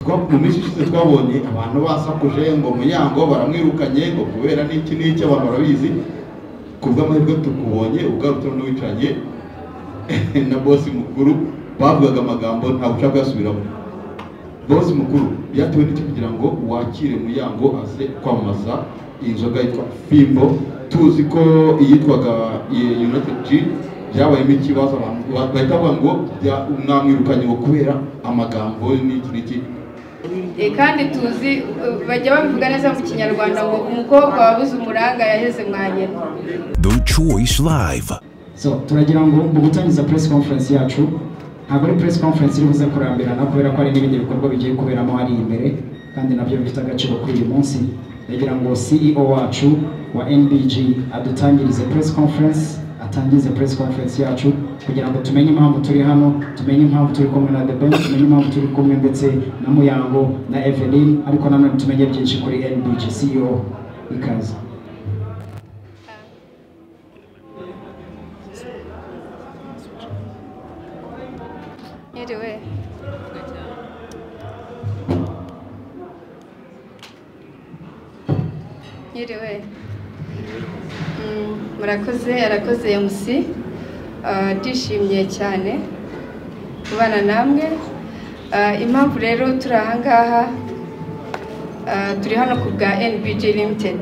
mu minsi ishize twabonye abantu basakuje ngo munyango baramwirukanye ngo kubera n'iki n'iki abantu barabizi ku bw'amahirwe tukubonye ugarutse n'uwicaranye na bosi mukuru bavugaga amagambo ntabwo ushaka kuyasubiramo bosi mukuru byatewe n'iki kugira ngo wakire munyango aze kwamamaza inzoga yitwa fimbo tuzi ko iyitwaga united gin byabayemo ikibazo abantu bahita bavuga ngo mwamwirukanye ngo kubera amagambo n'iki n'iki kandi tuzi bajya babivuga neza mu kinyarwanda ngo umukobwa wabuze umuranga yaheze mwanyina The Choice Live. so turagira ngo mu gutangiza press conference yacu ntabwo ari press conference iri buze kuramberana kubera ko hari n'ibindi bikorwa bigiye kuberamo hari imbere kandi nabyo bifite agaciro kuri uyu munsi ndagira ngo CEO wacu wa NBG adutangirize press conference atangize press conference yacu kugira ngo tumenye impamvu turi hano tumenye impamvu turi kumwe na The Ben tumenye impamvu turi kumwe ndetse na Muyango na Evelyn ariko nanone tumenye byinshi kuri NBG CEO ikaze mwiriwe mwiriwe Mm, murakoze arakoze mc Ah, ndishimye cyane kubana namwe Ah, impamvu rero turi ahangaha ah, turi hano ku bwa nbg limited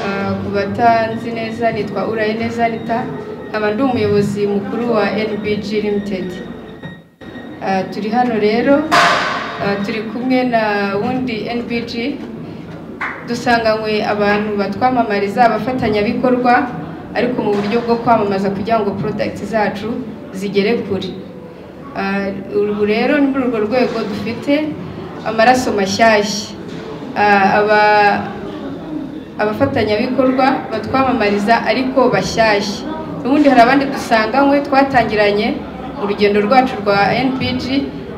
Ah, ku batanzi neza nitwa uraye neza nita nkaba ndi umuyobozi mukuru wa nbg limited Ah, turi hano rero ah, turi kumwe na wundi NBG dusanganywe abantu batwamamariza abafatanyabikorwa ariko mu buryo bwo kwamamaza kugira ngo product zacu zigere kure Ah, ubu rero ni muri urwo rwego dufite amaraso mashyashya Ah, aba abafatanyabikorwa batwamamariza ariko bashyashya n'ubundi hari abandi dusanganywe twatangiranye mu rugendo rwacu rwa npg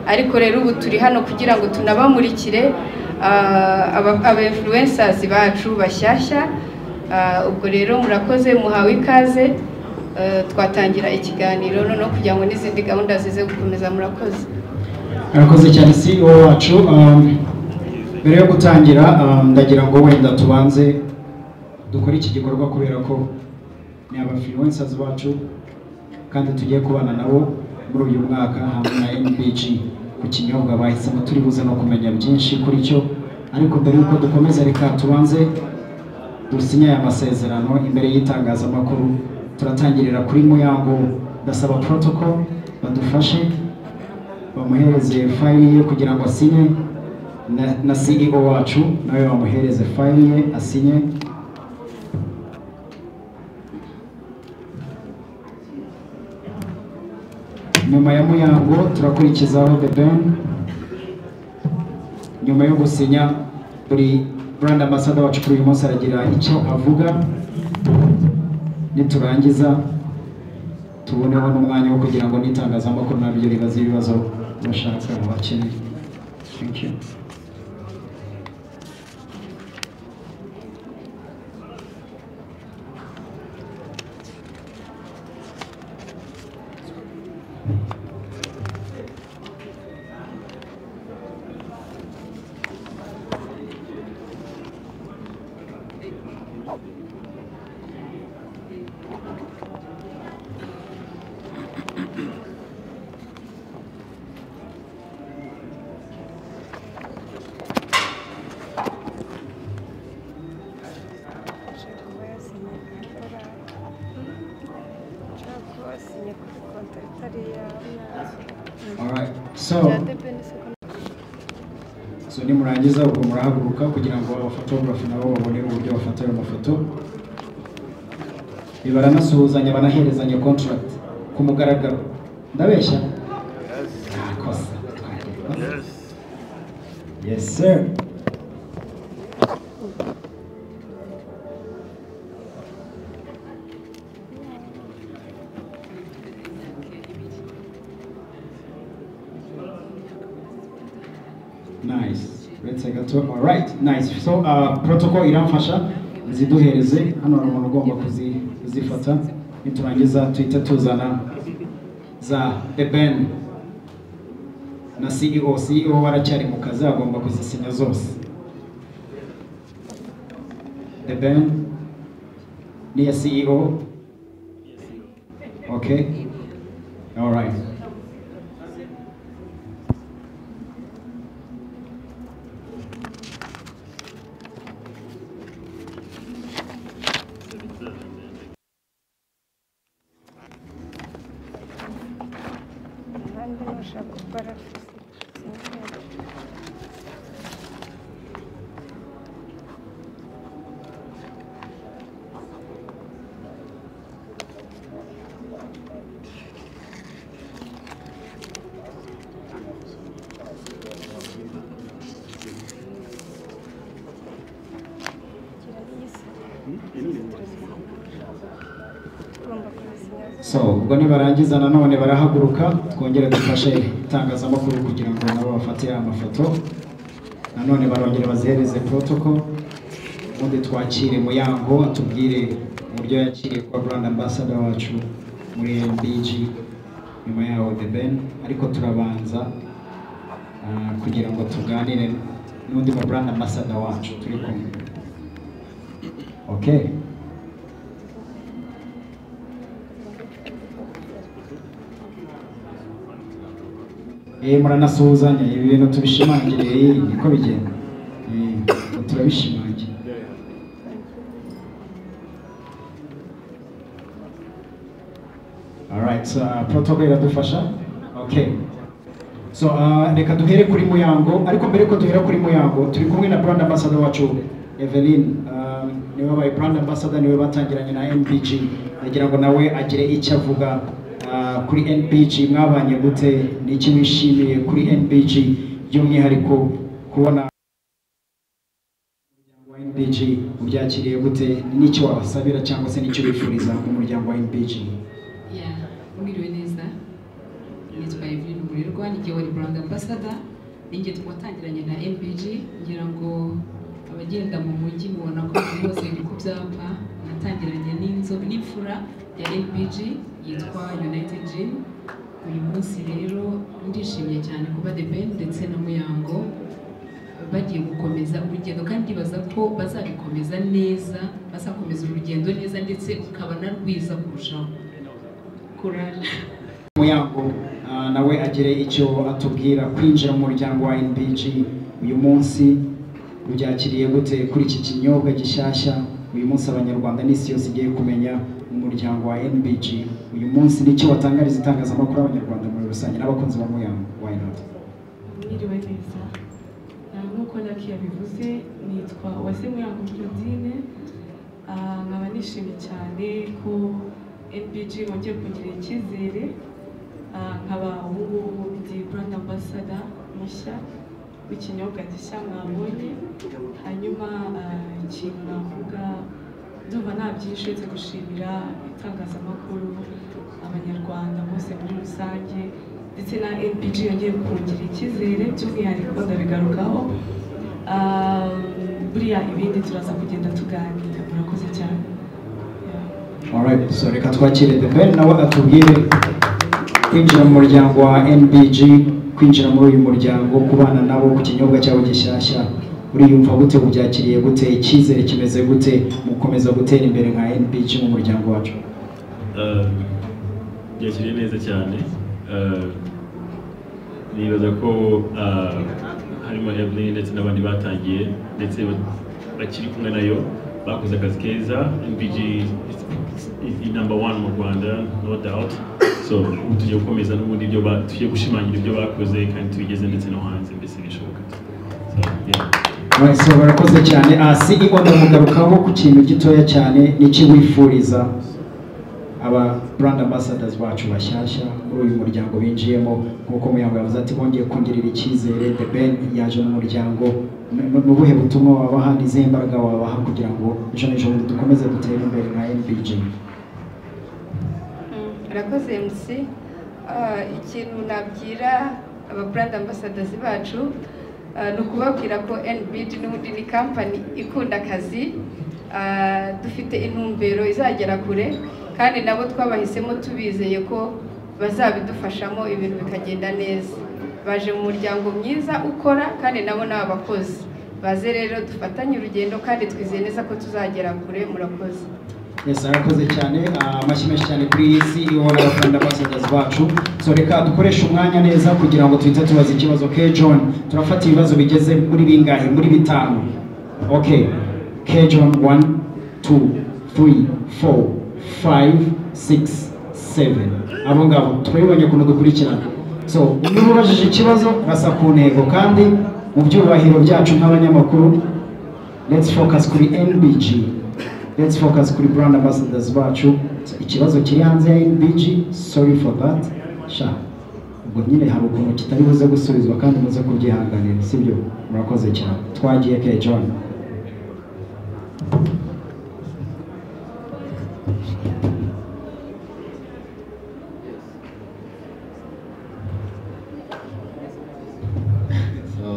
ariko rero ubu turi hano kugira ngo tunabamurikire ah, aba- aba influencers bacu bashyashya Ah, ubwo rero murakoze muhawe ikaze Eh, twatangira ikiganiro noneho kugira ngo n'izindi gahunda zize gukomeza murakoze arakoze cyane CEO wacu um, mbere yo gutangira um, ndagira ngo wenda tubanze dukore iki gikorwa kubera ko ni abafiluencers bacu kandi tugiye kubana nabo muri uyu mwaka hamwe na NBG ku kinyobwa bahisemo turi buze no kumenya byinshi kuri cyo ariko mbere y'uko dukomeza reka tubanze dusinya aya masezerano imbere y'itangazamakuru turatangirira kuri muyango ndasaba protocol badufashe bamuhereze fayili ye kugira ngo asinye na- na CEO wacu nawe bamuhereze fayili ye asinye nyuma ya muyango turakurikizaho the ben nyuma yo gusinya buri brand ambassador wacu kuri uyu munsi aragira icyo avuga niturangiza tuboneho n'umwanya wo kugira ngo n'itangazamakuru nabyo ribaze ibibazo bashaka bakeneye Thank you. Alright. So, so nimurangiza ubwo murahaguruka kugira ngo abafotografi nabo babone uburyo bafata ayo mafoto bibaranasuhuzanya banaherezanya contract ku mugaragaro ndabeshya Ah, kosa. Yes, sir. Nice. Uretse gato. All right. Nice. So, uh, protocol iramfasha ziduhereze hano hari umuntu ugomba kuzi- kuzifata niturangiza tuhite tuzana za The Ben na CEO CEO baracyari mu kazi agomba kuzisinya zose the band ni iya CEO okay all right abandi bashaka gukora Ugomba kubisinya so ubwo nibarangiza nanone barahaguruka twongere dufashe itangazamakuru kugira ngo nabo bafatire amafoto nanone barongere bazihereze protocol ubundi twakire muyango atubwire uburyo yakiriye kuba brand ambassador wacu muri mbg nyuma yaho the ben ariko turabanza ah, kugira ngo tuganire n'undi mu brand ambassador wacu turi kumwe okay Eh, muranasuhuzanya ibi bintu tubishimangire eh, niko bigenda Eh, turabishimangira alright so, uh, protocol iradufasha okay so uh, reka duhere kuri muyango ariko mbere ko duhera kuri muyango turi kumwe na brand ambassador wacu Evelyn uh, niwe wabaye brand ambassador niwe batangiranye na NBG nagira ngo nawe agire icyo avuga uh, kuri NBG mwabanye gute n'iki wishimiye kuri NBG by'umwihariko kubona umuryango wa NBG ubyakiriye gute n'icyo wabasabira cyangwa se n'icyo wifuriza umuryango wa NBG ya mwiriwe neza nitwa Evelyn Murirwa ninjye wari brand ambassador ninjye twatangiranye na MBG ngira ngo abagenda mu mujyi mubona ko ibintu byose biri ku byapa natangiranye n'inzoga n'imfura ya MBG yitwa United Gym uyu munsi rero ndishimye cyane kuba The Ben ndetse na Muyango bagiye gukomeza urugendo kandi ndibaza ko bazabikomeza neza bazakomeza urugendo neza ndetse ukabona rwiza kurushaho kurara Muyango ah, nawe agire icyo atubwira kwinjira mu muryango wa NBG uyu munsi ubyakiriye gute kuri iki kinyobwa gishyashya uyu munsi abanyarwanda n'isi yose igiye kumenya umuryango wa NBG uyu munsi n'icyo watangariza itangazamakuru abanyarwanda muri rusange n'abakunzi ba Muyango why not Mwiriwe neza Ah, nk'uko naki yabivuze nitwa Uwase Muyango Claudine Ah, nkaba nishimye cyane ko NBG bongeye kungirira icyizere Ah, nkaba ubu ngubu ndi brand ambassador mushya w'ikinyobwa gishya mwabonye hanyuma ah, ikintu navuga ndumva nta byinshi uretse gushimira itangazamakuru abanyarwanda bose muri rusange ndetse na NPG yongeye kongera icyizere by'umwihariko ndabigarukaho Ah, buriya ibindi turaza kugenda tuganira murakoze cyane Yeah. Alright, so reka twakire The Ben nawe atubwire kwinjira mu muryango wa NBG, kwinjira muri uyu muryango, kubana nabo ku kinyobwa cyabo gishyashya, uriyumva gute, ubyakiriye gute, icyizere kimeze gute, mukomeza gutera imbere nka NBG mu muryango wacu. yakiriye neza cyane Eh, nibaza ko ah, harimo Evelyn ndetse n'abandi batangiye ndetse ba- bakiri kumwe nayo bakoze akazi keza MPG is- is the number one mu Rwanda no doubt so ubu tugiye gukomeza n'ubundi ibyo ba- tugiye gushimangira ibyo bakoze kandi tubigeze ndetse no hanze mbese bishoboka so yeah. Alright, so barakoze cyane, Ah, CEO ndamugarukaho ku kintu gitoya cyane, n'iki wifuriza aba brand ambassadors bacu bashyashya muri uyu muryango binjiyemo nk'uko Muyango yavuze ati bongeye kongirera icyizere The Ben yaje mu muryango Ni- ni ni ubuhe butumwa wabaha n'izihe mbaraga wabaha kugira ngo ejo n'ejobundi dukomeze dutere imbere nka NBG Mm, Urakoze MC. Ah, ikintu nabwira aba brand ambassadors bacu ah, ni ukubabwira ko NBD n'ubundi ni company ikunda akazi Ah, dufite intumbero izagera kure kandi nabo twabahisemo tubizeye ko bazabidufashamo ibintu bikagenda neza baje mu muryango mwiza ukora kandi nabo ni abakozi baze rero dufatanye urugendo kandi twizeye neza ko tuzagera kure murakoze Yes, arakoze cyane ah, amashyi menshi cyane kuri iyi si ihora abafana ambassadors bacu so reka dukoreshe umwanya neza kugira ngo tuhite tubaza ikibazo ke John turafata ibibazo bigeze muri bingahe muri bitanu okay K John 1 2 3 4 5 6 7 abo ngabo twabibonye ukuntu dukurikirana so niba ubajije ikibazo basa ku ntego kandi mu byubahiro byacu nk'abanyamakuru let's focus kuri NBG let's focus kuri brand ambassadors bacu ikibazo kiri hanze ya NBG sorry for that sha ubwo nyine hari ukuntu kitari buze gusubizwa kandi muze kubyihanganira sibyo murakoze cyane twagiye ke John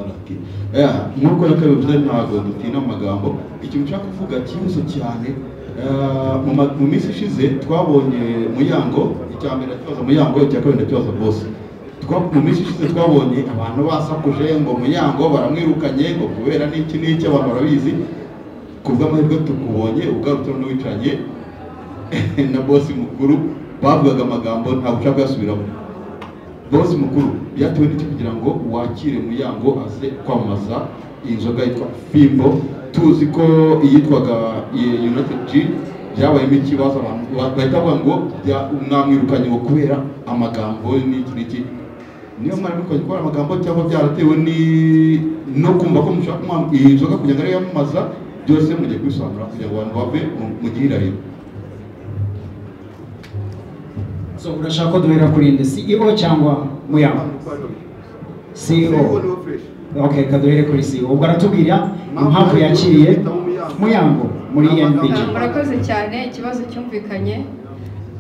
nk'uko nakabivuze ntabwo dutina mu magambo ikintu nshaka kuvuga kibuze cyane eh, mu ma- mu minsi ishize twabonye muyango icya mbere ndakibaza muyango icya kabiri ndakibaza bose Twa- mu minsi ishize twabonye abantu basakuje ngo muyango baramwirukanye ngo kubera n'iki n'iki abantu barabizi ku bw'amahirwe tukubonye ugarutse n'uwicaranye na bosi mukuru bavugaga amagambo nta bushaka bwasubiramo bosi mukuru byatewe n'iki kugira ngo wakire muyango aze kwamamaza iyi nzoga yitwa fimbo tuzi ko iyitwaga eh, united g byabayemo ikibazo abantu ba- bahita bavuga ngo bya- mwamwirukanye ngo kubera amagambo n'iki n'iki niyo mwari mukoze kubera amagambo cyangwa byaratewe ni no kumva ko mushaka kumwa- iyi nzoga kugira ngo ariyo yamamaza byose mugiye kwisobanura kugira ngo abantu bave mu- mu gihirahiro so urashaka ko duhera kuri nde CEO cyangwa muyango CEO okay kaduhere kuri CEO ubwo aratubwira impamvu yakiriye muyango muri NBG Ah, murakoze cyane ikibazo cyumvikanye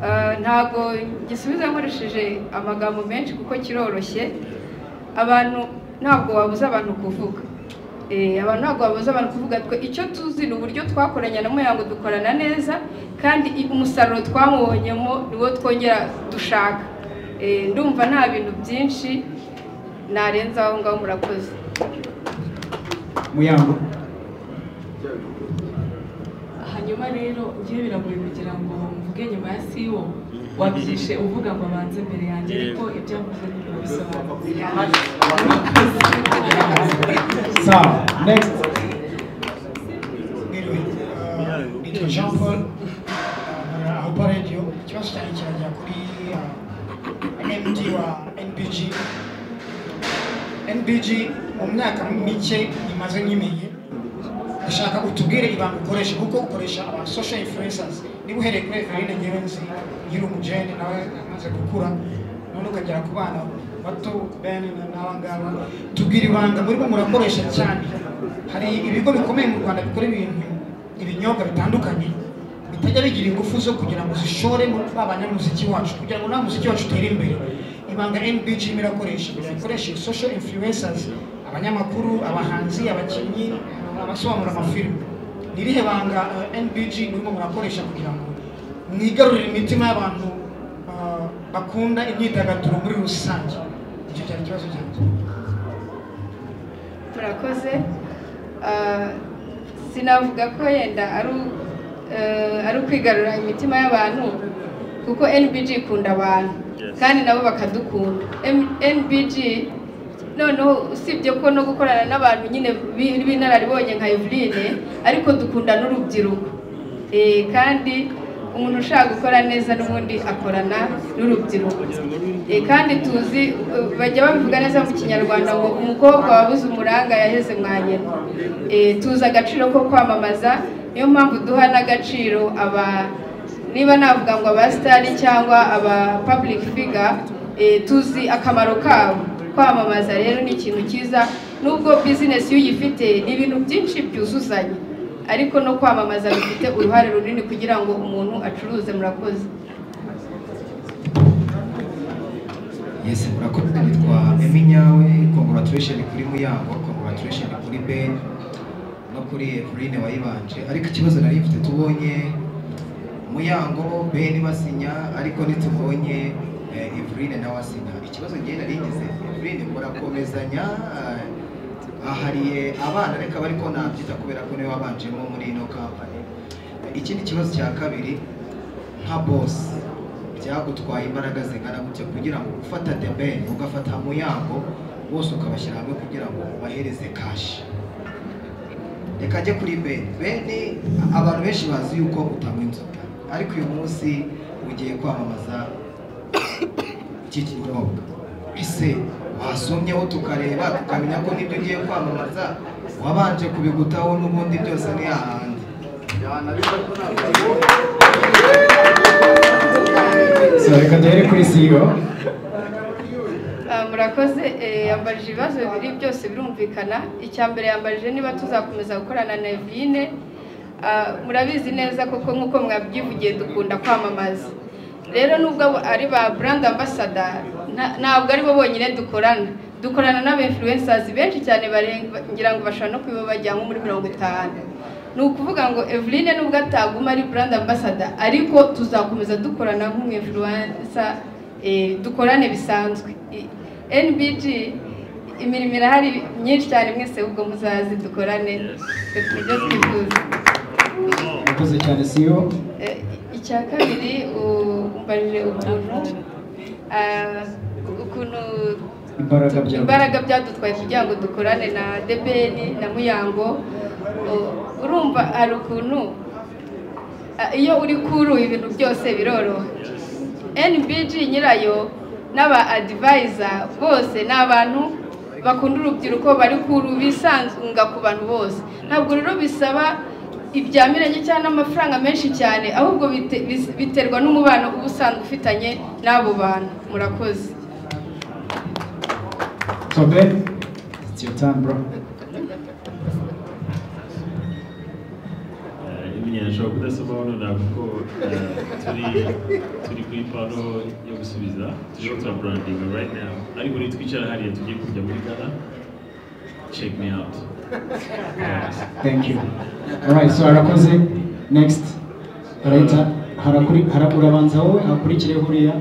Ah, ntabwo gisubiza nkoresheje amagambo menshi kuko kiroroshye abantu ntabwo wabuza abantu kuvuga Eh, abantu ntabwo babuza abantu kuvuga twe icyo tuzi ni uburyo twakoranye na muyango dukorana neza kandi i- umusaruro twamubonyemo niwo twongera dushaka Eh, ndumva nta bintu byinshi narenza aho ngaho murakoze muyango hanyuma rero njyewe biragoye kugira ngo mvuge nyuma ya siwo wabyishe uvuga ngo abanze mbere yanjye ariko ibyo avuze ni bisobanura sawa next Nitwa Jean Paul aho Radio ikibazo cyane kirajya kuri ah, NMD wa NBG NBG mu myaka mike imaze nyimenye ndashaka utubwire ibanga ukoresha kuko ukoresha aba social influencers niba uhereye kuri Eveline ngewe nzi nyiri umujene nawe amaze gukura none ukagera ku bana bato Ben na- n'aba ngaba tubwire ibanga murimo murakoresha cyane hari ibigo bikomeye mu Rwanda bikora ibintu ibinyobwa bitandukanye bitajya bigira ingufu zo kugira ngo zishore muri ba banyamuziki wacu kugira ngo nta muziki wacu utere imbere ibanga NBG irimo irakoresha irakoresha iyi social influencers abanyamakuru abahanzi abakinnyi abasobanura amafilime ni irihe banga eh, NBG murimo murakoresha kugira ngo mwigarurire imitima y'abantu ah, bakunda imyidagaduro muri rusange icyo cyari ikibazo cyanjye murakoze Ah, sinavuga ko yenda ari u- eh, ari ukwigarura imitima y'abantu kuko NBG ikunda abantu Yes. kandi nabo bakadukunda M- NBG noneho usibye ko no gukorana n'abantu nyine bi- b'inararibonye nka Eveline ariko dukunda n'urubyiruko Eh, kandi umuntu ushaka gukora neza n'ubundi akorana n'urubyiruko Eh, kandi tuzi eh, bajya babivuga neza mu kinyarwanda ngo umukobwa wabuze umuranga yaheze mwa nyina Eh, tuzi agaciro ko kwamamaza niyo mpamvu duha n'agaciro aba niba navuga ngo aba sitari cyangwa aba public figure eh, tuzi akamaro kabo kwamamaza rero ni ikintu cyiza nubwo bizinesi iyo uyifite ni ibintu byinshi byuzuzanya ariko no kwamamaza bifite uruhare runini kugira ngo umuntu acuruze murakoze Yes, murakoze nitwa Emi Nyawe, congratulation kuri Muyango, congratulation kuri Ben no kuri Eveline wayibanje. Ariko ikibazo nari mfite tubonye Muyango Ben basinya ariko ntitubonye eh, Eveline nawe asinya. ikibazo njye nari ngize Evelyn murakomezanya ah, ahariye abana reka bari ko nabyita kubera ko niwe wabanjemo muri ino kampani ikindi kibazo cya kabiri nka bosi byagutwaye imbaraga zingana gutya kugira ngo ufata debeni ugafata mu yango bose ukabashyira hamwe kugira ngo ubahereze kashi reka ajye kuri beni beni abantu benshi bazi yuko utanywa inzoga ariko uyu munsi ugiye kwamamaza iki kinyobwa ese wasomyeho tukareba tukamenya ko nibyo ugiye kwamamaza wabanje kubigutaho n'ubundi byose ni ahandi So, reka duhere kuri CEO Ah, murakoze eh, yambajije ibibazo bibiri byose birumvikana icya mbere yambajije niba tuzakomeza gukorana na Evine Ah, murabizi neza koko nk'uko mwabyivugiye dukunda kwamamaza rero nubwo abo ari ba brand ambassador nta- ntabwo ari bo bonyine dukorana dukorana n'aba influencers benshi cyane barenga ngira ngo bashobora no kuba bajya nko muri mirongo itanu ni ukuvuga ngo Eveline nubwo ataguma ari brand ambassador ariko tuzakomeza dukorana nk'umu influencer eh, dukorane bisanzwe I- NBG imirimo irahari myinshi cyane mwese ubwo muzazi dukorane twe tujye twifuza murakoze cyane CEO Eh, icya kabiri u- umbarije ukuntu ah, ukuntu imbaraga bya imbaraga byadutwaye kugira ngo dukorane na debeni na muyango U- urumva hari ukuntu ah, iyo uri kuri ubu ibintu byose biroroha NBG nyirayo n'aba advisor bose ni abantu bakunda urubyiruko bari kuru bisanzunga ku bantu bose ntabwo rero bisaba ibyamiranye cyangwa amafaranga menshi cyane ahubwo bite- bis- biterwa n'umubano uba usanzwe ufitanye n'abo bantu murakoze So, Ben, it's your time, bro. imenya nshobora kudasomaho nonaha kuko eh, turi turi kuri paro yo gusubiza turiho turaburandinga right now ariko nitwicara hariya tugiye kujya muri gana check me out Thank you. Alright, so harakoze. Next. Leta harakuri harabanza wowe hakurikireho uriya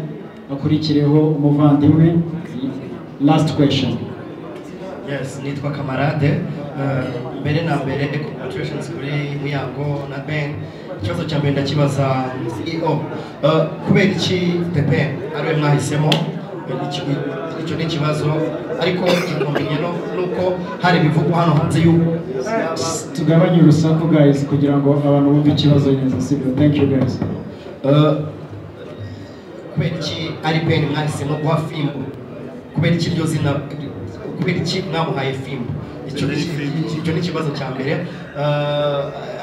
hakurikireho umuvandimwe. Last question. yes nitwa kamarade Eh, mbere na mbere ndi congratulations kuri muyango na ben ikibazo cya mbere ndakibaza ceo Eh, kubera iki the ben ariwe mwahisemo Eh, iki- icyo ni ikibazo ariko ikikomeye nuko hari ibivugwa hano hanze y'ubu Tugabanye urusaku guys kugira ngo abantu bumve ikibazo neza sibyo. Thank you guys. Eh, kubera iki ari ben mwahisemo guha fimbo kubera iki iryo zina kubera iki mwamuhaye fimbo Icyo ni- icyo ni ikibazo cya mbere Eh,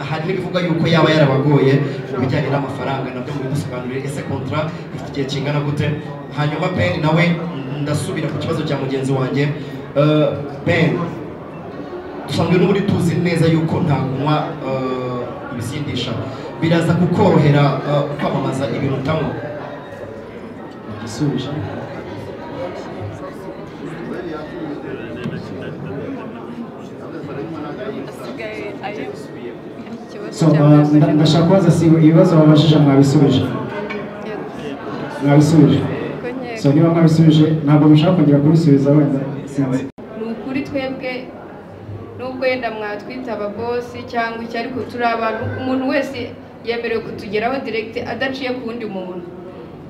hari n'ibivuga yuko yaba yarabagoye mu bijyanye n'amafaranga nabyo mubidusobanurire ese kontra ifite igihe kingana gute hanyuma ben nawe ndasubira ku kibazo cya mugenzi wanjye Eh, ben dusanzwe n'ubundi tuzi neza yuko nta kunywa eh, ibisindisha biraza kukorohera eh, kwamamaza ibintu utanywa Igisubizo. asigaye ari ikibazo So, uh, nda- ndashaka kubaza si ibibazo babajije mwabisubije. Mwabisubije. So, niba mwabisubije ntabwo mushaka kongera kubisubiza wenda sinzi. ni ukuri twebwe nubwo yenda mwatwita ababosi cyangwa iki ariko turi abantu umuntu wese yemerewe kutugeraho direct adaciye ku wundi muntu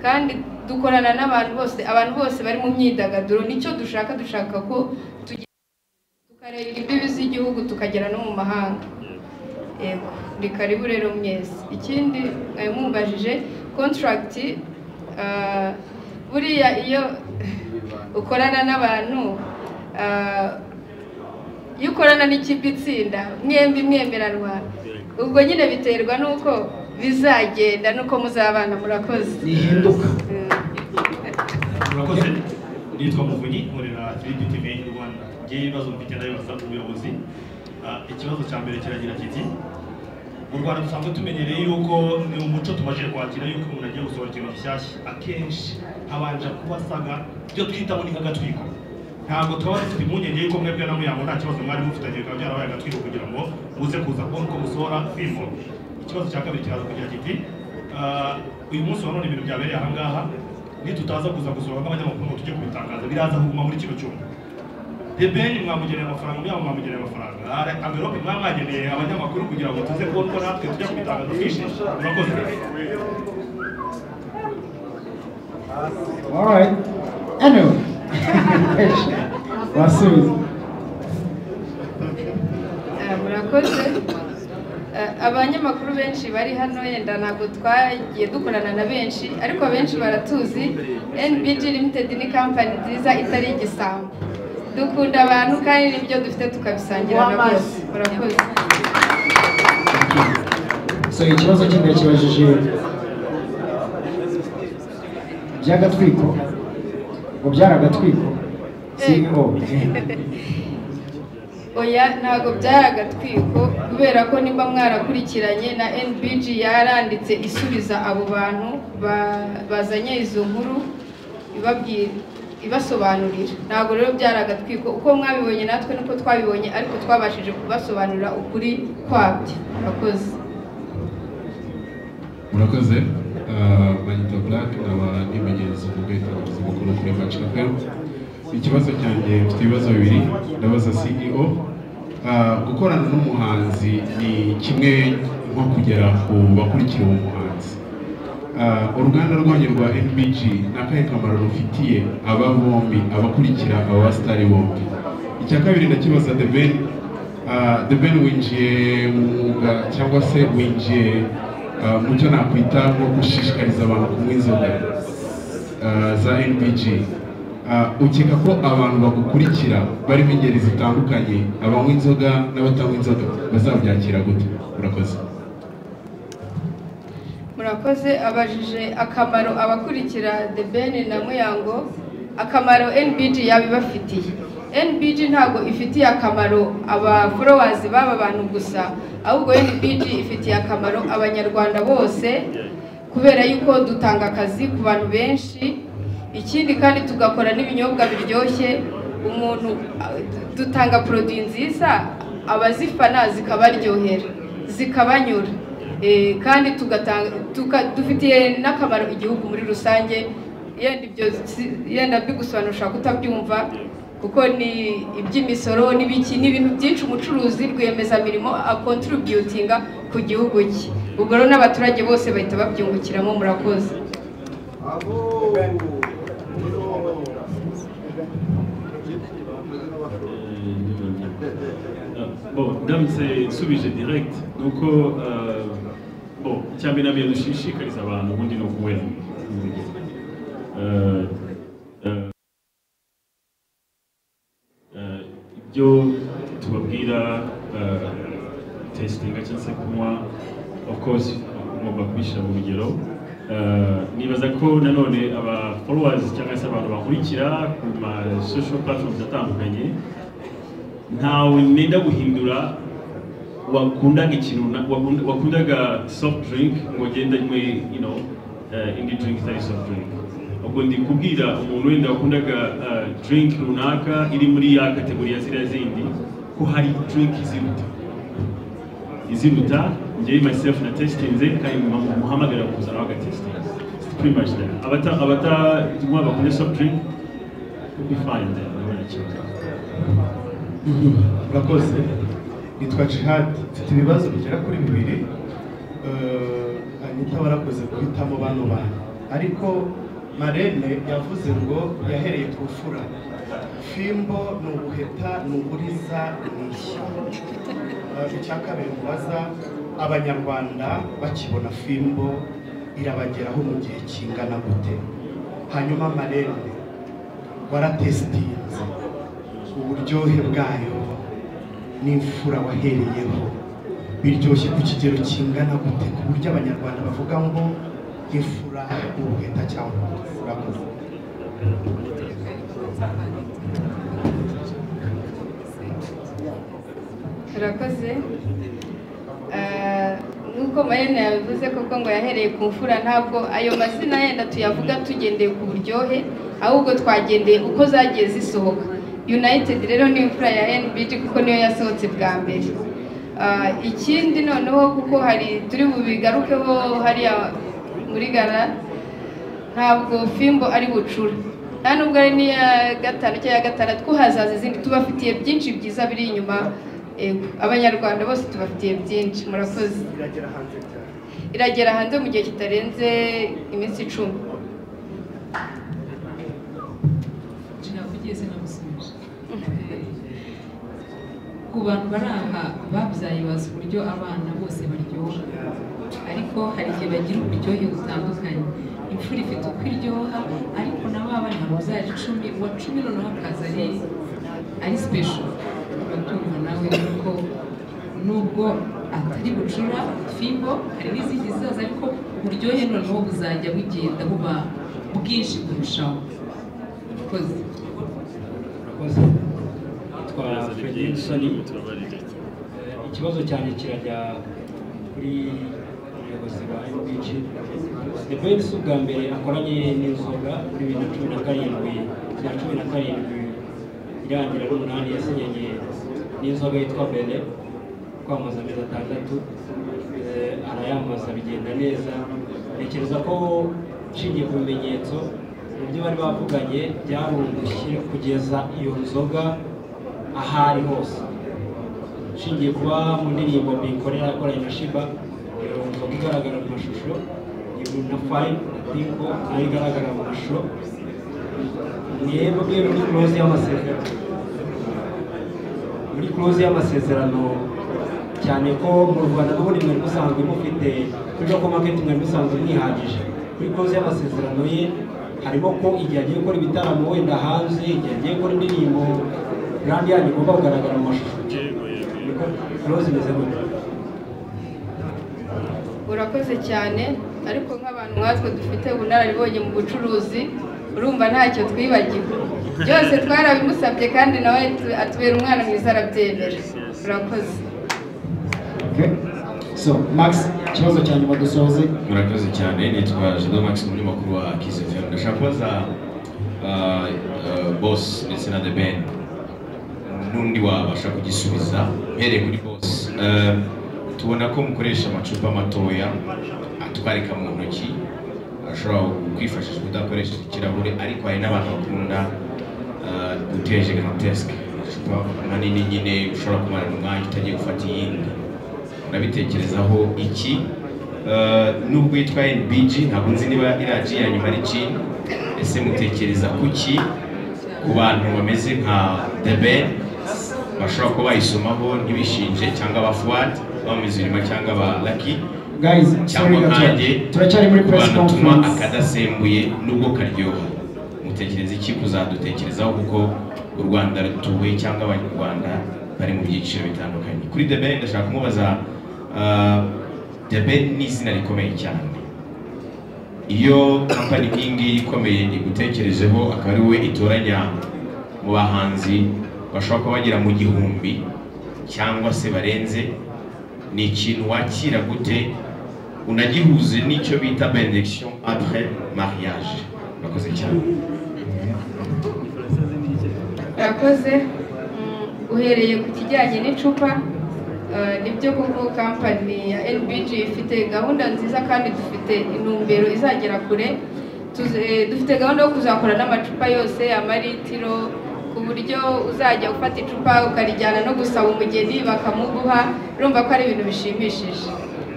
kandi dukorana n'abantu bose abantu bose bari mu myidagaduro nicyo dushaka dushaka ko tugera tukareba imbibi z'igihugu tukagera no mu mahanga yego ni karibu rero mwese ikindi mwari mumbajije contract ah, buriya iyo ukorana n'abantu ah, iyo ukorana n'ikipe itsinda mwembi mwemeranwa ubwo nyine biterwa n'uko bizagenda n'uko muzabana murakoze Nihinduka. Mm. murakoze nitwa muvunyi nkorera Trinity TV Rwanda ngewe ibibazo mfite ndabibaza ubuyobozi Ah, ikibazo cya mbere kiragira kiti mu Rwanda dusanzwe tumenyereye yuko ni umuco tumaze kwakira yuko umuntu agiye gusohora ikintu gishyashya akenshi habanje kuba asaga ibyo twita ngo ni nk'agatwiko ntabwo twaba dufite impungenge y'uko mwebwe na muyango nta kibazo mwari mufitanye bikaba byarabaye agatwiko kugira ngo muze kuza kubona uko musohora fimbo ikibazo cya kabiri kiraza kugira kiti Ah, uyu munsi wa none ibintu byabereye ahangaha nitutaza kuza gusura nk'abanyamakuru ngo tujye kubitangaza biraza kuguma muri kino cyumba debeni mwamugeneye amafaranga umwe mwamugeneye amafaranga hari amverope mwamwageneye abanyamakuru kugira ngo tuze kubona uko natwe tujya kubitangaza twishimye murakoze All right. Anyway. Wasubiza. Eh, murakoze Eh, abanyamakuru benshi bari hano yenda ntabwo twagiye dukorana na benshi ariko benshi baratuzi NBG limited ni kampani nziza itari igisambo dukunda abantu kandi n'ibyo dufite tukabisangira na bose murakoze So ikibazo cye ndakibajije by'agatwiko ngo byari agatwiko CEO oya ntabwo byari agatwiko kubera ko nimba mwarakurikiranye na NBG yaranditse isubiza abo bantu ba- bazanye izo nkuru ibabwira ibasobanurira ntabwo rero byari agatwiko uko mwabibonye natwe nuko twabibonye ariko twabashije kubasobanurira ukuri kwabyo murakoze murakoze Ah, banyita black nkaba n'ibigenzi mu bwitangazi bukuru kuri maci fm ikibazo cyanjye mfite ibibazo bibiri ndabaza ceo Ah, gukorana n'umuhanzi ni kimwe nko kugera ku bakurikira uwo muhanzi Ah, uruganda rwanyu rwa nbg ni akahe kamaro rufitiye aba bombi abakurikira aba basitari bombi icya kabiri ndakibaza the ben Ah, the ben winjiye mu mwuga cyangwa se winjiye ah, mu cyo nakwita nko gushishikariza abantu kunywa inzoga ah, za nbg Ah, ukeka ko abantu bagukurikira barimo ingeri zitandukanye abanywa inzoga n'abatanywa inzoga bazabyakira gute urakoze murakoze abajije akamaro abakurikira the ben na muyango akamaro nbg yaba ibafitiye nbg ntabwo ifitiye akamaro abaforowazi b'aba bantu gusa ahubwo nbg ifitiye akamaro abanyarwanda bose kubera yuko dutanga akazi ku bantu benshi ikindi kandi tugakora n'ibinyobwa biryoshye umuntu dutanga poroduwi nziza abazifana zikabaryohera zikabanyura Eh, kandi tugatanga tuka- dufitiye n'akamaro igihugu muri rusange yenda ibyo si- yenda mbigusobanura ushobora kutabyumva kuko ni iby'imisoro n'ibiki ni ibintu byinshi umucuruzi rwiyemezamirimo akontributinga ku gihugu cye ubwo rero n'abaturage bose bahita babyungukiramo murakoze bon ndamutse nsubije direct ni uko euh, bon icya mbere nabyo dushishikariza abantu ubundi ni ukuwera Euh, euh, eh, ibyo tubabwira eh, testinga cyangwa se kunywa of course mugomba kubishyira mu rugero Eh, nibaza ko nanone aba followers cyangwa se abantu bakurikira ku ma social platforms atandukanye ntawe nenda guhindura wakundaga ikintu na- wakunda- wakundaga soft drink ngo ugende anywe you know, eh, indi drink itari soft drink ubwo ndi kubwira umuntu wenda wakundaga eh, drink runaka iri muri ya kategori ya ziriya zindi ko hari drink iziruta iziruta njyewe myself na testinze kandi mu- muhamagara kuzana bagatestinga pretty much that abata abata nywa bakunde soft drink will be fine then ntabona ikibazo murakoze nitwa jihad mfite ibibazo bigera kuri bibiri Eh, anita barakoze guhitamo bano bantu ariko marene yavuze ngo yahereye ku fura fimbo ni ubuheta ni uburiza ni ishyamba Eh, icya kabiri mubaza abanyarwanda bakibona fimbo irabageraho mu gihe kingana gute hanyuma marene waratesitinze uburyohe bwayo n'imfura wahereyeho biryoshye ku kigero kingana gute ku buryo abanyarwanda bavuga ngo imfura ubuheta cyangwa urakoze murakoze Eh, nk'uko marina yabivuze koko ngo yahereye ku mfura ntabwo ayo mazina yenda tuyavuga tugendeye ku buryohe ahubwo twagendeye uko zagiye zisohoka united rero ni imfura ya nbg kuko niyo yasohotse bwa mbere Ah, ikindi noneho kuko hari turi bubigarukeho hariya muri gara ntabwo fimbo ari bucura nta nubwo ari n'iya gatanu cyangwa iya gatandatu ko hazaza izindi tubafitiye byinshi byiza biri inyuma Yego, abanyarwanda bose tubafitiye byinshi murakoze iragera hanze mu gihe kitarenze iminsi icumi ugeze namusubije ku bantu bari aha babyaye bazi uburyo abana bose baryoha ariko hari igihe bagira uburyohe butandukanye imfura ifite uko iryoha ariko na ba bana babyara icumi uwa cumi noneho akaza ari ari sipesho uratumva nawe kuko nubwo atari bucura fimbo hari n'izindi zizaza ariko uburyohe noneho buzajya bugenda buba bwinshi kurushaho urakoze murakoze yitwa Frederick Soni Eh, ikibazo cyanjye kirajya kuri umuyobozi wa MBG The Ben si ubwa mbere akoranye n'inzoga muri bibiri na cumi na karindwi na cumi na karindwi irangira n'umunani yasinyanye n'inzoga yitwa Bene kwamamaza amezi atandatu Eh, arayamamaza bigenda neza ntekereza ko nshingiye ku bimenyetso ibyo bari bavuganye byarungushye kugeza iyo nzoga ahari hose nshingiye kuba mu ndirimbo mikorera yakoranye na shiba iyo nzoga igaragara mu mashusho iyo na fayive ariko nayo igaragara mu mashusho mwebwe muri kuroze y'amasezerano muri kuroze y'amasezerano cyane ko mu rwanda n'ubundi mwari musanzwe mufite kuri loko maketi mwari musanzwe mwihagije kuri kuroze y'amasezerano ye harimo ko igihe agiye gukora ibitaramo wenda hanze igihe agiye gukora indirimbo brand yanyu igomba kugaragara mu mashusho niko kuroze imeze gutya urakoze cyane ariko nk'abantu nkatwe dufite ubunararibonye mu bucuruzi urumva ntacyo twibagiwe byose twarabimusabye kandi nawe atu- atubera umwana mwiza arabyemera urakoze so max ikibazo cya nyuma dusoze murakoze cyane nitwa jean max umunyamakuru wa kisefemu ndashaka kubaza ah, ah, boss ndetse na the ben n'undi wabasha kugisubiza mpereye kuri boss Eh, tubona ko mukoresha amacupa matoya atwarika mu ntoki ashobora kwifashishwa udakoresheje ikirahure ariko hari n'abantu bakunda ah, guteje gantesike amacupa manini nyine ushobora kumarana umwanya utagiye gufata iyindi urabitekerezaho iki Eh, nubwo yitwa NBG ntabwo nzi niba iraji ya nyuma ari gin ese mutekereza kuki ku bantu bameze nka The Ben bashobora kuba bayisomaho ntibishinje cyangwa aba Fuad aba Mizirima cyangwa aba Lucky guys sorry cyangwa gatoya nkanjye turacyari muri press abantu tunywa conference akadasembuye nubwo karyoha mutekereza iki kuzadutekerezaho kuko u Rwanda rutuwe cyangwa abanyarwanda bari mu byiciro bitandukanye kuri The Ben ndashaka kumubaza ah, The Ben ni izina rikomeye cyane iyo kampani nk'ingiyi ikomeye igutekerejeho akaba ari wowe itoranya mu bahanzi bashobora kuba bagera mu gihumbi cyangwa se barenze ni ikintu wakira gute unagihuze n'icyo bita benediction après mariage murakoze cyane urakoze Mm, uhereye ku kijyanye n'icupa eh, nibyo koko kampani ya LBG ifite gahunda nziza kandi dufite intumbero izagera kure Tuzi- eh, dufite gahunda yo kuzakora n'amacupa yose amaritiro ku buryo uzajya ufata icupa ukarijyana no gusaba umugeni bakamuguha urumva ko ari ibintu bishimishije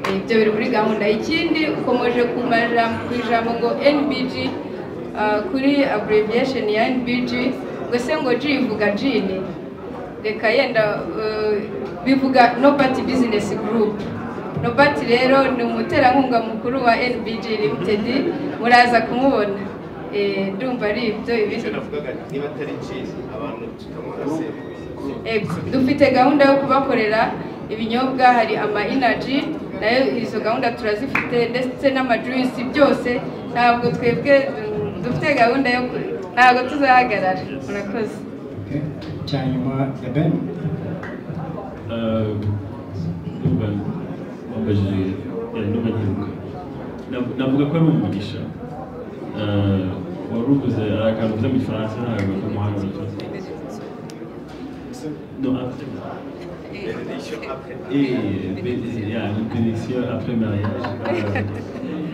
Eh, ibyo biri muri gahunda ikindi ukomeje ku majambo- ku ijambo ngo NBG Ah, kuri abbreviation ya NBG ngo se ngo G ivuga gene reka yenda eh, bivuga Nobody Business Group Nobody rero ni umuterankunga mukuru wa NBG Limited muraza kumubona Eh, ndumva ari ibyo ibindi niba atari cyiza abantu tukanywa Ego, dufite gahunda yo kubakorera ibinyobwa hari ama energy nayo izo gahunda turazifite ndetse n'amajuice byose ntabwo twebwe mm, dufite gahunda yo ku- ntabwo tuzahagarara murakoze cya nyuma ya ben numva wambajije yari numva nyiruka Nav- navuga ko ari umugisha Eh, wari uvuze hari akantu uvuze mu gifaransa ntabwo kamuhanga mu benediction après mariage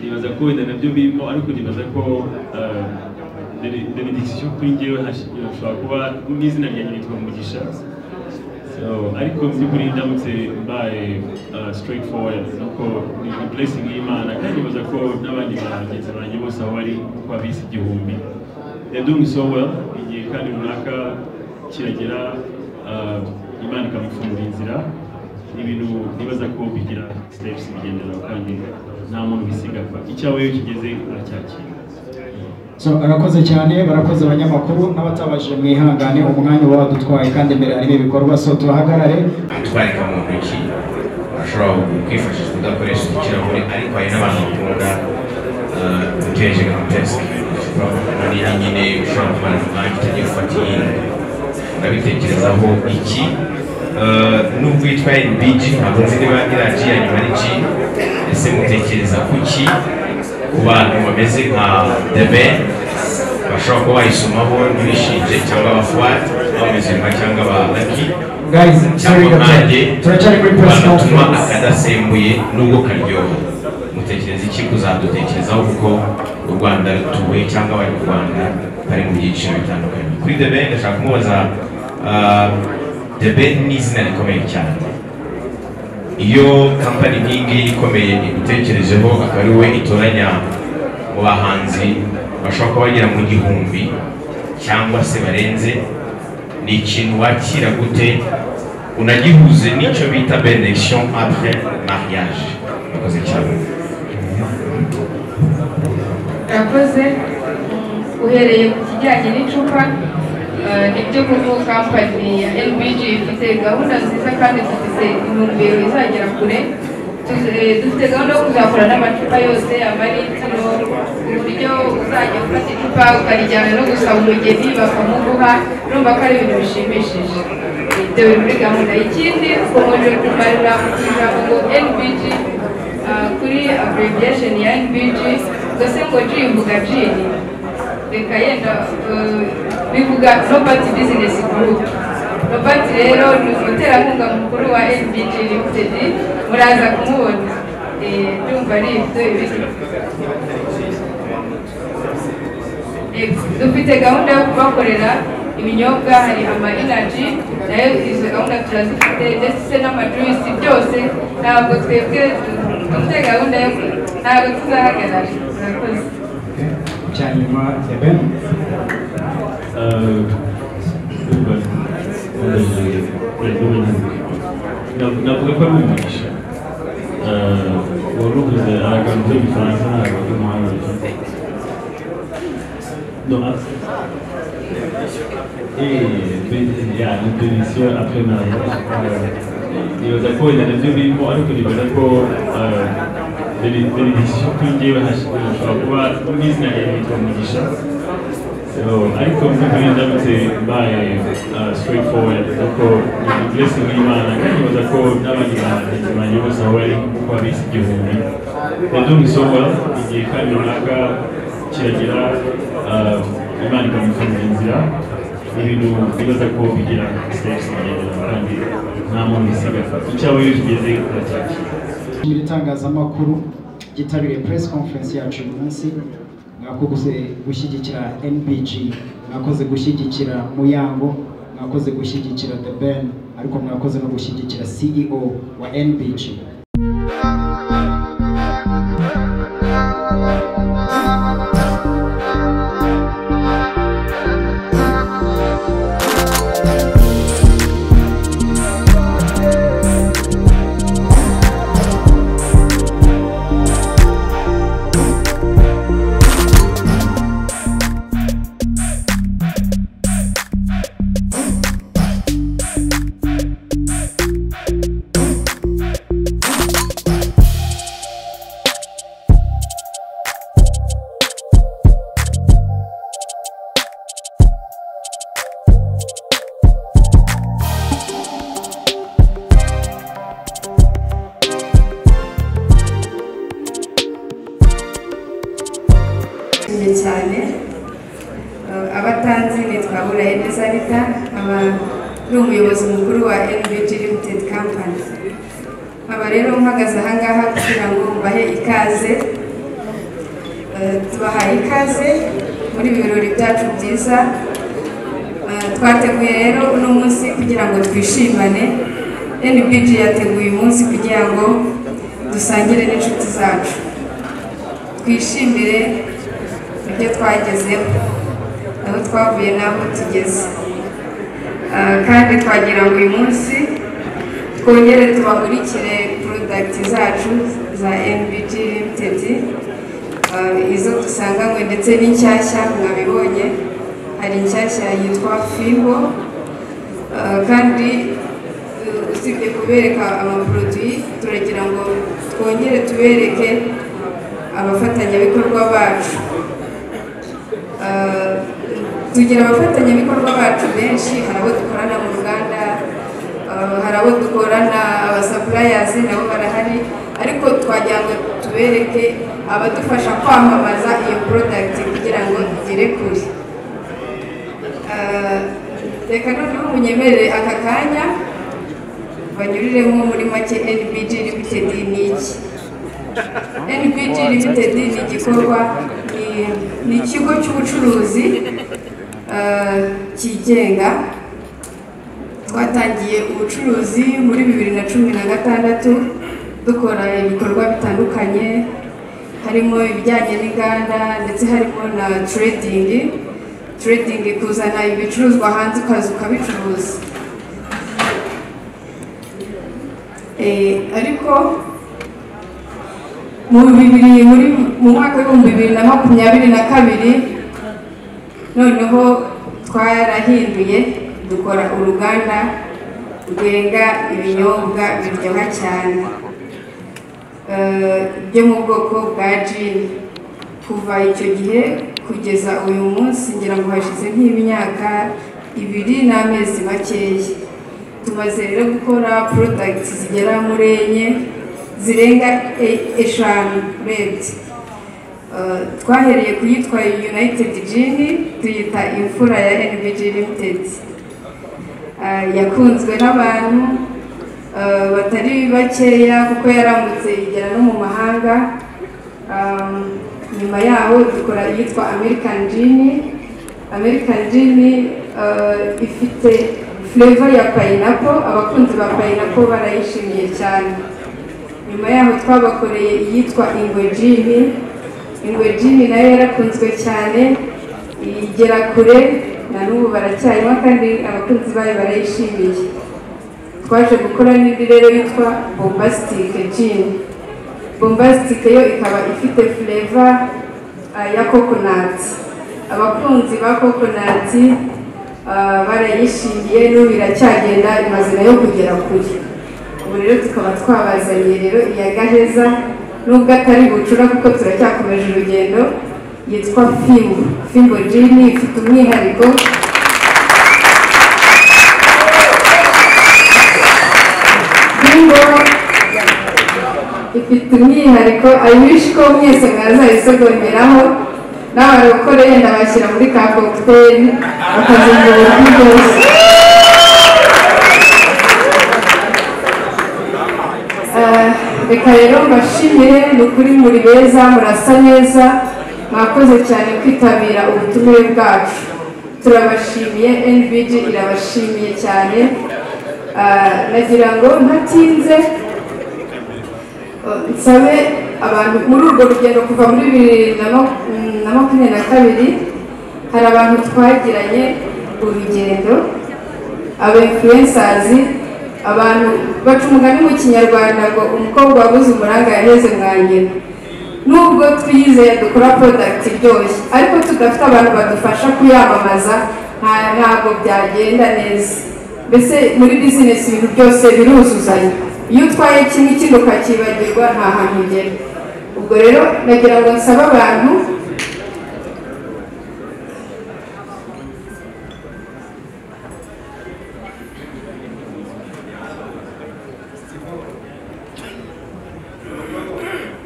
nibaza ko wenda nabyo birimo ariko nibaza ko eh, bene- benediction kuri njyewe hash- hashobora kuba n'izina ryanjye nitwa mugisha So, ariko nzi kuri ndamutse mbaye uh, straightforward nuko ni ni blessing y'imana kandi nibaza ko n'abandi bagenzi banjye bose aho bari uko abisi igihumbi they're doing so well igihe kandi runaka kiragera uh, imana ikamufungura inzira ni ibintu nibaza ko bigira steps bigenderaho kandi nta muntu bisiga apfa icyawe iyo kigeze aracyakira So, arakoze cyane barakoze abanyamakuru n'abatabashije mwihangane umwanya uba wadutwaye kandi imbere harimo ibikorwa so tuhagarare utwarika mu ntoki ashobora kwifashisha udakoresha ikirahure ariko hari n'abantu bakunda uteje nka pesike nini nyine ushobora kumara umwanya utagiye gufata iyindi urabitekerezaho iki Eh, nubwo yitwa NBG ntabwo nzi niba iraji ya nyuma ari G ese mutekereza ku ki ku bantu bameze nka The Ben bashobora kuba bayisomaho ntibishinje cyangwa abafuat abamezerwa cyangwa ba Lucky Guys, sorry, cyangwa nanjye turacyari kuri press banatuma conference. akadasembuye nubwo karyoha mutekereza iki kuzadutekerezaho kuko u rwanda rutuwe cyangwa abari mu rwanda bari mu byiciro bitandukanye kuri the ben ndashaka kumubaza ah, the ben ni izina rikomeye cyane iyo kampani nk'ingiyi ikomeye igutekerejeho akaba ari wowe itoranya mu bahanzi bashobora kuba bagera mu gihumbi cyangwa se barenze ni ikintu wakira gute unagihuze n'icyo bita benediction après mariage murakoze cyane yakoze uhereye ku kijyanye n'icupa eh, nibyo koko kampani ya LBG ifite gahunda nziza kandi dufite intumbero izagera kure Tu- eh, dufite gahunda yo kuzakora n'amacupa yose amaritiro uburyo uzajya ufata icupa ukarijyana no gusaba umugeni bakamuguha urumva ko ari ibintu bishimishije ibyo biri muri gahunda ikindi ukomeje kumarira mu ijambo ngo NBG ah, kuri abbreviation ya NBG gose ngo G mvuga G ni reka yenda eh, bivuga Robert Business Group Robert rero ni umuterankunga mukuru wa NBG Limited muraza kumubona Eh, ndumva ari ibyo ibindi Yego, dufite gahunda yo kubakorera ibinyobwa hari ama energy nayo izo gahunda turazifite ndetse n'amajuisi byose ntabwo twebwe dufite gahunda yo ntabwo tuzahagarara murakoze cyanyuma The Ben Uh, navuga ko ari umugisha Uh, wari uvuze hari akantu k'igifaransa ntabwo ari umuhanga No, ah, eh, ben- ya, ni benediction après mariage. Uh, nibaza ko wenda nabyo birimo ariko nibaza ko uh, bene- benediction kuri njyewe hash- hashobora kuba n'izina ryanjye yitwa umugisha So, ariko mvuga ndamutse mbaye uh, straightforward kuko ni blessing y'Imana kandi nibaza ko n'abandi bahanzi banjye bose aho bari kuko abisi igihumbi they're doing so well igihe kandi runaka kiragera uh, Imana ikamufungura inzira ni ibintu nibaza ko bigira steps bigendera kandi nta muntu bisiga icyawe iyo kigeze uracyakira Ishimira itangazamakuru ryitabiriye press conference yacu uyu munsi mwakoze gushyigikira NBG mwakoze gushyigikira Muyango mwakoze gushyigikira The Ben ariko mwakoze no gushyigikira CEO wa NBG Nshimye cyane Eh, abatanzi nitwa Burayi Nezarita nkaba ni umuyobozi mukuru wa NBG Limited Company nkaba rero mpagaze aha ngaha kugira ngo mbahe ikaze Eh, tubahaye ikaze muri ibi birori byacu byiza Eh, twateguye rero uno munsi kugira ngo twishimane NBG yateguye umunsi kugira ngo dusangire n'inshuti zacu twishimire ibyo twagezeho aho twavuye n'aho tugeze Eh, kandi twagira ngo uyu munsi twongere tubahurikire porodagiti zacu za NBG Limited Eh, izo dusanganywe ndetse n'inshyashya mwabibonye hari inshyashya yitwa fibo Eh, kandi eh, usibye kubereka amaporoduwi turagira ngo twongere tubereke abafatanyabikorwa bacu Eh, tugira abafatanyabikorwa bacu benshi hari abo dukorana mu ruganda eh, hari abo dukorana abasapurayazi nabo barahari ariko twagira ngo tubereke abadufasha kwamamaza iyo porodagiti kugira ngo igere kure Eh, reka noneho munyemerere aka kanya banyuriremo muri make NBG Limited ni iki NBG Limited ni igikorwa ni- ni ikigo cy'ubucuruzi eh, cyigenga twatangiye ubucuruzi muri bibiri na cumi na gatandatu dukora ibikorwa bitandukanye harimo ibijyanye n'inganda ndetse harimo na trading trading kuzana ibicuruzwa hanze ukaza ukabicuruza Eh, ariko mu bibiri muri mu mwaka w'ibihumbi bibiri na makumyabiri na kabiri noneho twarahinduye dukora uruganda rwenga ibinyobwa biryoha cyane Eh, byo mu bwoko bwa jini kuva icyo gihe kugeza uyu munsi ngira ngo hashize nk'imyaka ibiri n'amezi makeya tumaze rero gukora porodagiti zigera muri enye zirenga e- eshanu urebye Eh, twahereye ku yitwa united jini tuyita imfura ya nbg limited Eh, yakunzwe n'abantu eh, batari bakeya kuko yaramutse igera no mu mahanga Um, nyuma yaho dukora iyitwa american gin american gin eh, ifite flavor ya pineapple abakunzi ba pineapple barayishimiye cyane nyuma yaho twabakoreye iyitwa ingwe gin ingwe gin nayo yarakunzwe cyane igera kure na n'ubu baracyarimo kandi abakunzi bayo barayishimiye twaje gukora n'indi rero yitwa bombastic gin bombastic yo ikaba ifite fureva ya kokonati abakunzi ba kokonati ah, barayishimiye n'ubu iracyagenda imaze nayo kugera kure ubu rero tukaba twabazaniye rero iya gaheza nubwo atari bucura kuko turacyakomeje urugendo yitwa fimbo fimbo jini ifite umwihariko fimbo ifite umwihariko ayiwishi ko mwese mwazayisogongeraho n'abarokore yenda bashyira muri ka kokiteri bakazungura kuri bose Eh, reka rero mbashimire ni ukuri muri beza murasa neza mwakoze cyane kwitabira ubutumire bwacu turabashimiye nbg irabashimiye cyane Eh, nagira ngo ntatinze nsabe abantu muri urwo rugendo kuva muri bibiri na ma- na makumyabiri na kabiri hari abantu twagiranye urugendo aba influensazi abantu baca umugani mu kinyarwanda ngo umukobwa wabuze umuranga yaheze mwa nyina nubwo twiyizeye dukora porodagiti iryoshye ariko tudafite abantu badufasha kuyamamaza nta- ntabwo byagenda neza mbese muri bizinesi ibintu byose biruzuzanya iyo utwaye kimwe ikindi ukacyibagirwa nta hantu ugera ubwo rero nagira ngo nsabe abantu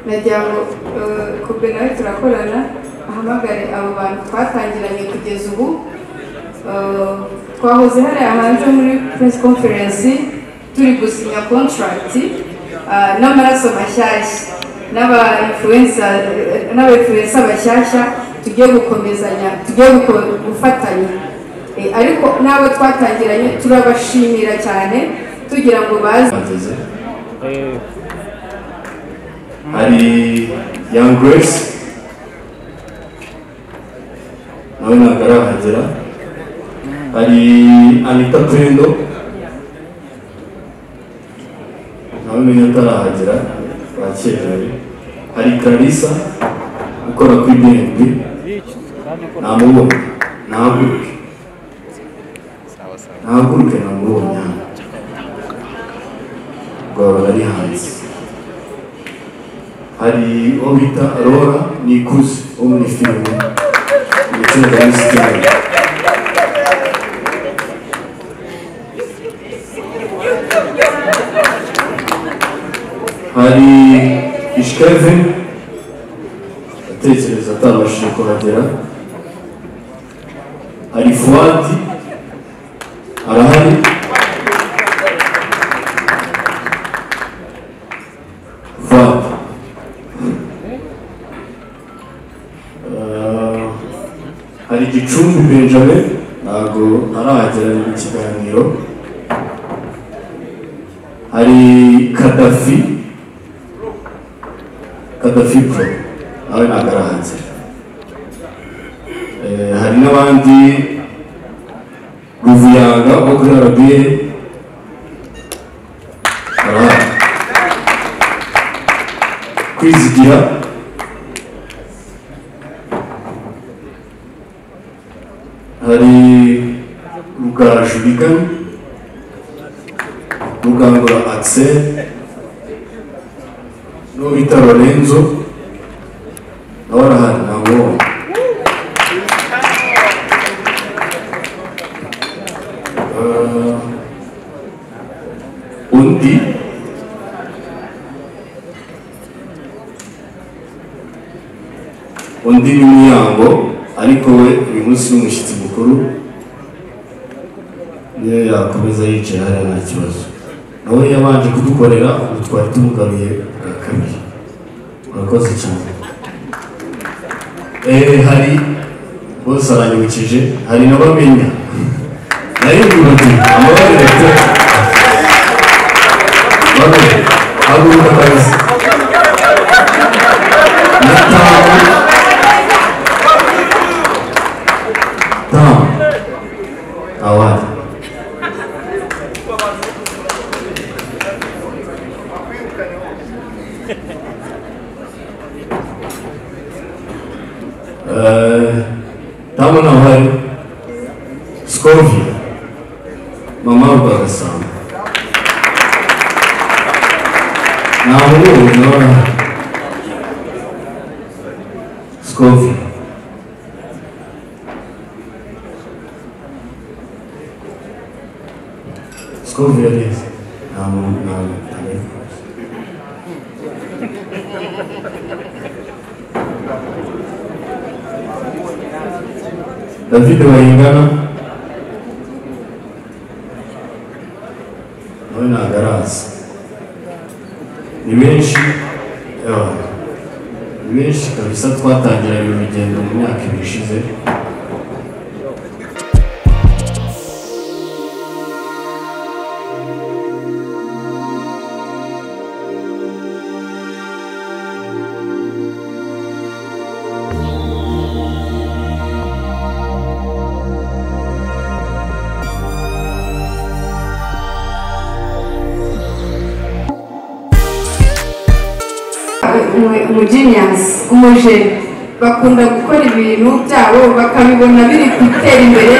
nagira ngo eh, kubwe nawe turakorana ahamagare abo bantu twatangiranye kugeza ubu Eh, twahoze hariya hanze muri press conference turi gusinya contract eh, n'amaraso mashyashya n'abayifurensa bashyashya tugiye gukomezanya tugiye guko- gufatanya Eh, ariko n'abo twatangiranye turabashimira cyane tugira ngo baze bageze hari young grace nawe ntabwo arahagera hari anita pendo nawe menya atarahagera bakerewe hari karisa ukora kuri bnb namubona ntahaguruke ntahaguruke namubonye hano rwaba ari hanze hari uwo bita rora ni ikuzi wo muri filime ndetse na minisiteri hari ishikeve atekereza atabashije kuhagera hari fuwadi arahari Fuad. Eh, hari gicumbi benjamin ntabwo arahagera mu kiganiro hari kadafi kadafi pro nawe ntabwo arahanze Eh, hari n'abandi ruvuyanga wo kuri rba arahari kwizigira hari rugaju rigana rugangura axel n'uwo bita lorenzo nawe arahari ntabwo Eh, undi undi w'umuryango ariko we uyu munsi ni umushyitsi mukuru niyo yakomeza yicaye hariya nta kibazo nawe yabanje kudukorera ubu twari tumugaruye bwa kabiri murakoze cyane eh hari bose aranyibukije hari n'abamenya nayo ntibagira amabara leta bamwe haguruka kazi Tamam. Avar. Eee, Tamo na hari Skovia Mama Barasana Nahuye nawe Skovia Skovia neza nta muntu nta muntu David Bayingana nawe ntabwo arazi ni benshi yawa ni benshi kabisa twatangiranye urugendo mu myaka ibiri ishize umugenius umujeni bakunda gukora ibintu byabo bakabibona biri gutera imbere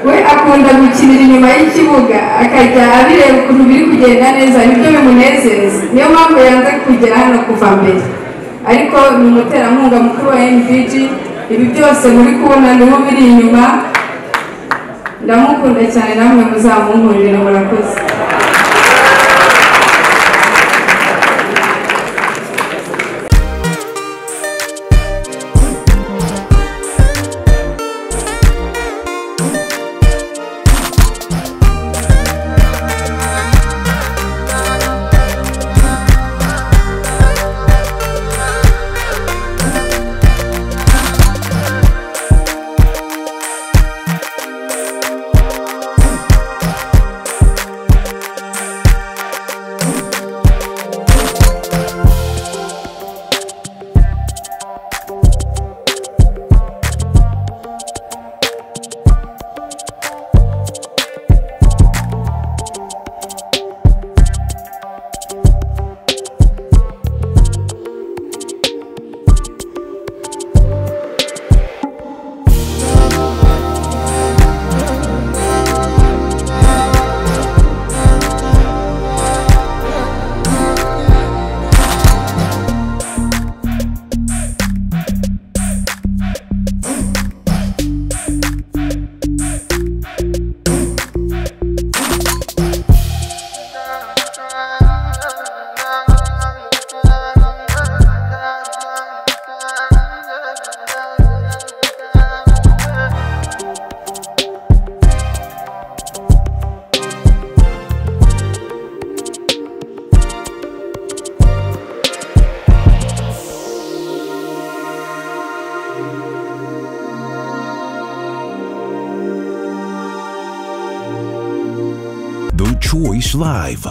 we akunda gukinira inyuma y'ikibuga akajya abireba ukuntu biri kugenda neza nibyo bimunezeza niyo mpamvu yanze kugera hano kuva mbere ariko ni umuterankunga mukuru wa nbg ibi byose muri kubona niho biri inyuma ndamukunda cyane namwe muzamunkundira murakoze Choice Live.